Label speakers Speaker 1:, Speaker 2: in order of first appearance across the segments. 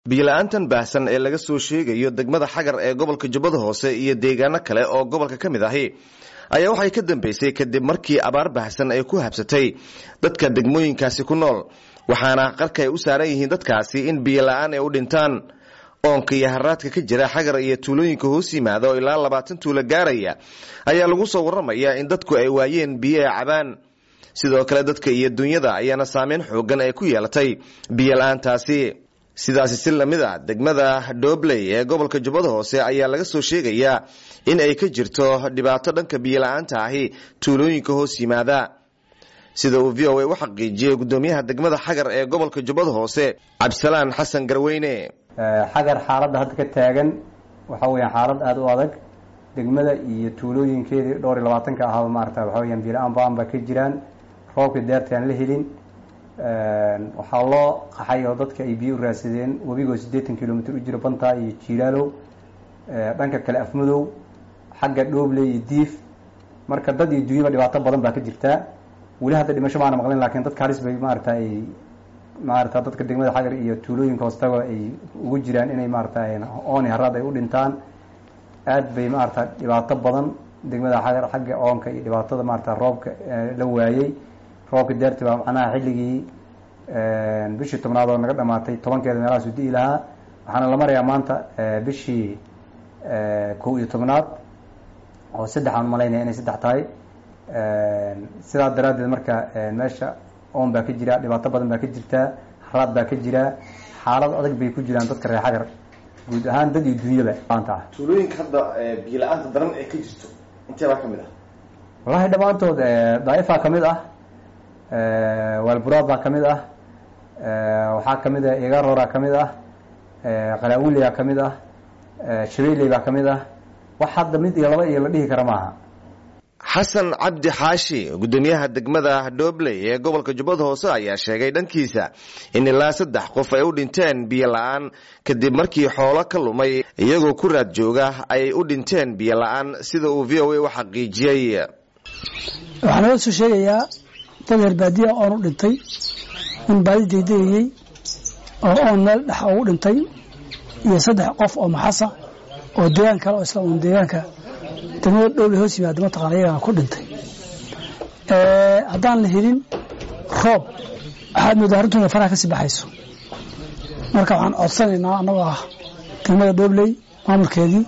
Speaker 1: biyo-la-aantan baahsan ee laga soo sheegayo degmada xagar ee gobolka jubbada hoose iyo deegaano kale oo gobolka ka mid ahi ayaa waxay ka dambeysay kadib markii abaar baahsan ay ku habsatay dadka degmooyinkaasi ku nool waxaana qarka ay u saaran yihiin dadkaasi in biyo-la-aan ay u dhintaan oonka iyo haraadka ka jira xagar iyo tuulooyinka hoos yimaada oo ilaa labaatan tuulo gaaraya ayaa lagu soo waramayaa in dadku ay waayeen biyo ay cabaan sidoo kale dadka iyo dunyada ayaana saameyn xoogan ay ku yeelatay biyo-la-aantaasi sidaasi si lamid a degmada dhobley ee gobolka jubbada hoose ayaa laga soo sheegayaa in ay ka jirto dhibaato dhanka biyo-la-aanta ahi tuulooyinka hoos yimaada sida uu v o a u xaqiijiyey gudoomiyaha degmada xagar ee gobolka jubbada hoose cabdisalaan xasan garweyne
Speaker 2: xagar xaaladda hadda ka taagan waxa weyaan xaalad aada u adag degmada iyo tuulooyinkeedii dhowr iyo labaatanka ahaaba maarata waxa weyaan biyo-la-aan baan ba ka jiraan roobkii deerta aan la helin waxaa loo qaxay oo dadka ay biyo u raadsadeen webigoo siddeetan kilomitr u jiro bantaa iyo jiilaalow dhanka kale afmadow xagga dhoobley iyo diif marka dad iyo dunyaba dhibaato badan baa ka jirtaa weli hadda dhimasho maana maqlin lakin dadka halis bay maarata ay maarata dadka degmada xagar iyo tuulooyinka hoostaga ay ugu jiraan inay maarata ooni haraad ay u dhintaan aad bay maarata dhibaato badan degmada xagar xagga oonka iyo dhibaatada maarata roobka la waayey roobka daarti baa macnaha xilligii bishii tobnaad oo naga dhamaatay tobankeeda meelahaasu di'i lahaa waxaana la marayaa maanta bishii kow iyo tobnaad oo saddex aan malaynaya inay saddex tahay sidaa daraaddeed marka meesha oon baa ka jira dhibaato badan baa ka jirtaa haraad baa ka jira xaalad adag bay ku jiraan dadka reer xagar guud ahaan dad iyo dunyaba maanta ah
Speaker 1: tuulooyinka hadda biyo-la-aanta daran ee ka jirto intee baa ka mid ah
Speaker 2: wallahi dhammaantood daaifaa ka mid ah waalburaad baa ka mid ah waxaa ka mid ah igaroraa ka mid ah qalaawiliyaa ka mid ah shabeeley baa ka mid ah wax hadda mid iyo laba iyo la dhihi kara maaha
Speaker 1: xasan cabdi xaashi gudoomiyaha degmada dhobley ee gobolka jubbada hoose ayaa sheegay dhankiisa in ilaa saddex qof ay u dhinteen biyo la-aan kadib markii xoolo ka lumay iyagoo ku raad jooga ay u dhinteen biyo la-aan sida uu v o a u xaqiijiyey
Speaker 3: waxaa nala soo sheegayaa dad reer baadiya oon u dhintay in baadi degdegayey oo oon meel dhex ugu dhintay iyo saddex qof oo maxasa oo deegaan kale oo isla un deegaanka degmada dhowle hoos yimaada mataqana iyagana ku dhintay haddaan la helin roob waxaad moodaa arrintuuna faraha ka sii baxayso marka waxaan codsanaynaa annagoo ah degmada dhobley maamulkeedii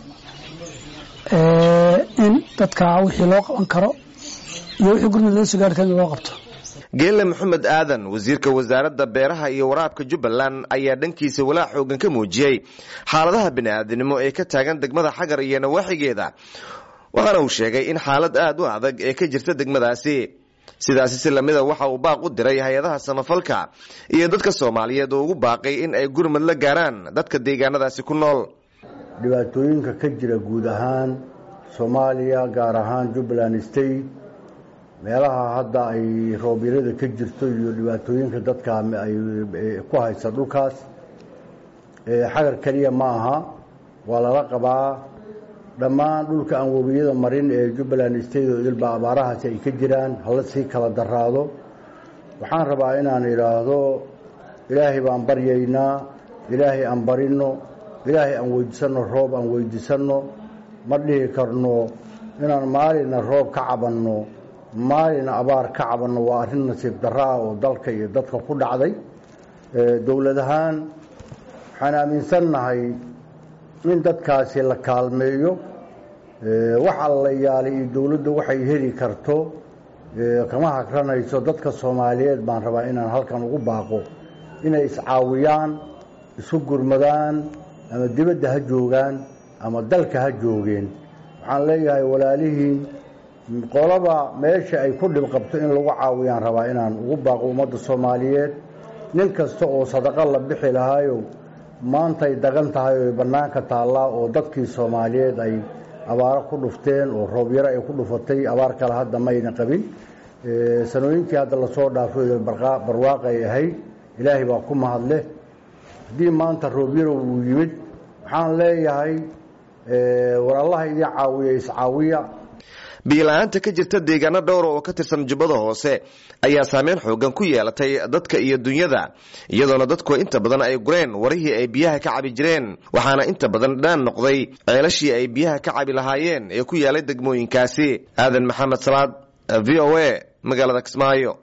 Speaker 3: in dadka wixii loo qaban karo iyo wixii gurmud laga soo gaari kara in loo qabto
Speaker 1: geele maxamed aadan wasiirka wasaaradda beeraha iyo waraabka jubbaland ayaa dhankiisa walaac xoogan ka muujiyey xaaladaha bini-aadinimo ee ka taagan degmada xagar iyo nawaaxigeeda waxaana uu sheegay in xaalad aada u adag ee ka jirta degmadaasi sidaasi si lamida waxa uu baaq u diray hay-adaha samafalka iyo dadka soomaaliyeed oo ugu baaqay in ay gurmad la gaaraan dadka deegaanadaasi ku nool
Speaker 4: dhibaatooyinka ka jira guud ahaan soomaaliya gaar ahaan jubbaland state meelaha hadda ay roobyarada ka jirto iyo dhibaatooyinka dadka ay ku haysa dhulkaas xagar keliya ma aha waa lala qabaa dhammaan dhulka aan webiyada marin ee jubbaland state oo ilba abaarahaasi ay ka jiraan hala sii kala daraado waxaan rabaa inaan idhaahdo ilaahay baan baryaynaa ilaahay aan barino ilaahay aan weydiisanno roob aan weydiisanno ma dhihi karno inaan maalina roob ka cabanno maalina abaar ka cabanno waa arrin nasiib daraa oo dalka iyo dadka ku dhacday dowlad ahaan waxaan aaminsannahay in dadkaasi la kaalmeeyo wax alla yaali iyo dowladda waxay heli karto kama hagranayso dadka soomaaliyeed baan rabaa inaan halkan ugu baaqo inay iscaawiyaan isu gurmadaan ama dibadda ha joogaan ama dalka ha joogeen waxaan leeyahay walaalihiin qolaba meesha ay ku dhib qabto in lagu caawiyaan rabaa inaan ugu baaqo ummadda soomaaliyeed nin kasta oo sadaqo la bixi lahaayo maantay dagan tahay oo bannaanka taallaa oo dadkii soomaaliyeed ay abaaro ku dhufteen oo roobyaro ay ku dhufatay abaar kale hadda mayna qabin sanooyinkii hadda lasoo dhaafay barwaaqo ay ahayd ilaahay baa ku mahadleh haddii maanta roobyaro uu yimid waxaan leeyahay war allaha idin caawiya iscaawiya
Speaker 1: biila-aanta ka jirta deegaano dhowra oo ka tirsan jubbada hoose ayaa saameyn xoogan ku yeelatay dadka iyo dunyada iyadoona dadku inta badan ay gureen warihii ay biyaha ka cabi jireen waxaana inta badan dhaan noqday ceelashii ay biyaha ka cabi lahaayeen ee ku yaalay degmooyinkaasi aadan maxamed salaad v o a magaalada kismaayo